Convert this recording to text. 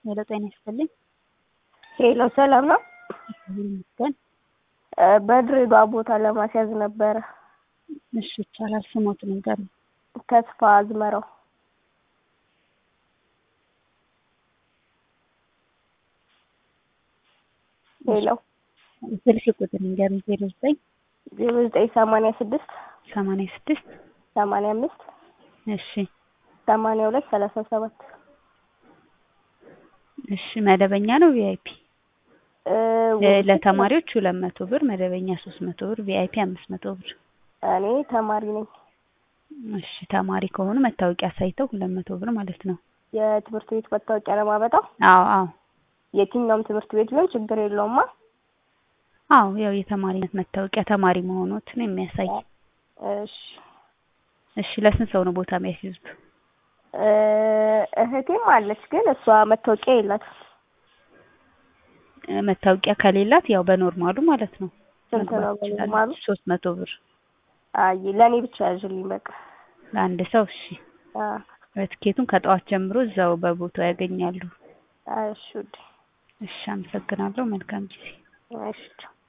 ሄሎ ጤና ይስጥልኝ። ሄሎ ሰላም ነው? እግዚአብሔር ይመስገን። እ በድሬዳዋ ቦታ ለማስያዝ ነበረ። እሺ ይቻላል። ስሞትን ንገሩኝ። ተስፋ አዝመራው ሄሎ ስልክ ቁጥር ንገሩኝ። ዜሮ ዘጠኝ ዜሮ ዘጠኝ ሰማንያ ስድስት ሰማንያ ስድስት ሰማንያ አምስት እሺ ሰማንያ ሁለት ሰላሳ ሰባት እሺ መደበኛ ነው ቪአይፒ? እ ለተማሪዎች ሁለት መቶ ብር መደበኛ ሶስት መቶ ብር ቪአይፒ አምስት መቶ ብር። እኔ ተማሪ ነኝ። እሺ ተማሪ ከሆኑ መታወቂያ አሳይተው ሁለት መቶ ብር ማለት ነው። የትምህርት ቤት መታወቂያ ነው የማመጣው? አዎ አዎ የትኛውም ትምህርት ቤት ቢሆን ችግር የለውማ። አዎ ያው የተማሪነት መታወቂያ ተማሪ መሆኖትን የሚያሳይ እሺ እሺ ለስንት ሰው ነው ቦታ የሚያስይዙት? እ እህቴም አለች ግን እሷ መታወቂያ የላትም። እ መታወቂያ ከሌላት ያው በኖርማሉ ማለት ነው ስንት ነው መግባት ትችላለች። በኖርማሉ? ሶስት መቶ ብር አይ ለእኔ ብቻ ያዥልኝ በቃ። ለአንድ ሰው እሺ። አ ትኬቱን ከጠዋት ጀምሮ እዛው በቦታው ያገኛሉ። እሺ ውዴ። እሺ አመሰግናለሁ። መልካም ጊዜ። እሺ ቻው።